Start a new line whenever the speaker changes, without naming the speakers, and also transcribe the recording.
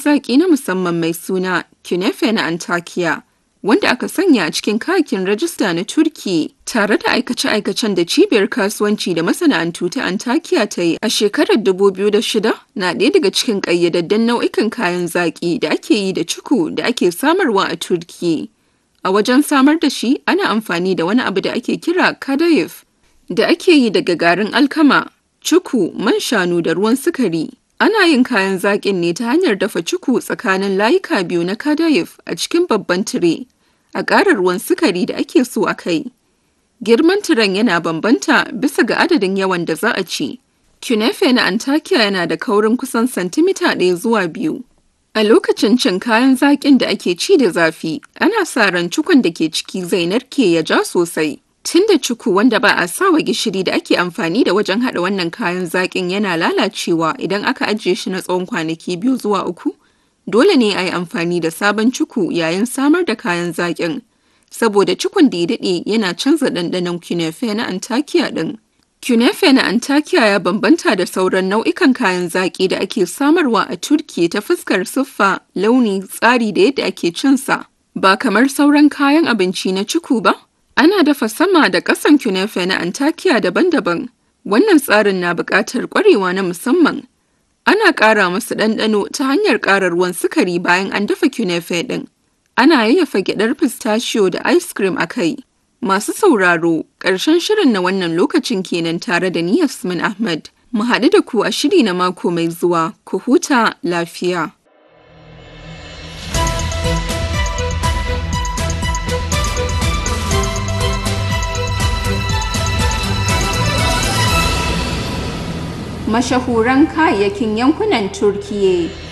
zaƙi na musamman mai suna Künefe na Antakya, wanda aka sanya a cikin kayakin rajista na Turki tare da aikace-aikacen da cibiyar kasuwanci da masana'antu ta Antakya ta yi a shekarar 2006 na ɗaya daga cikin ƙayyadadden nau'ikan kayan zaƙi da ake yi da cuku da ake samarwa a Turki. A wajen samar da shi ana amfani da wani abu da ake kira kadayif da ake yi daga garin alkama, cuku, man shanu da ruwan sukari. Ana yin kayan zaƙin ne ta hanyar dafa cuku tsakanin layuka biyu na kadayif a cikin babban tire, a ƙara ruwan sukari da ake so a kai. Girman tiren yana bambanta bisa ga adadin yawan da za a ci. Künefe na Antakya yana da kaurin kusan santimita ɗaya zuwa biyu. A lokacin cin kayan zaƙin da ake ci da zafi, ana sa ran cukun da ke ciki zai narke ya ja sosai. Tun da cuku wanda ba a sawa gishiri da ake amfani da wajen haɗa wannan kayan zaƙin yana lalacewa idan aka ajiye shi na tsawon kwanaki biyu zuwa uku, dole ne a yi amfani da sabon cuku yayin samar da kayan zaƙin. Saboda cukun da ya daɗe yana canza ɗanɗanon kunefe na Antakya ɗin. Kunefe na Antakya ya bambanta da sauran nau'ikan kayan zaƙi da ake samarwa a Turki ta fuskar siffa, launi, tsari da yadda ake cinsa. Ba kamar sauran kayan abinci na cuku ba, ana dafa sama da ƙasan kunefe na Antakya daban-daban. Wannan tsarin na buƙatar ƙwarewa na musamman. Ana ƙara masu ɗanɗano ta hanyar ƙara ruwan sukari bayan an dafa kunefe ɗin. Ana yayyafa gyaɗar pistachio da ice cream a kai. Masu sauraro, ƙarshen shirin na wannan lokacin kenan tare da ni Yasmin Ahmad. Mu haɗu da ku a shiri na mako mai zuwa, ku huta lafiya. Mashahuran kayayyakin yankunan Turkiyya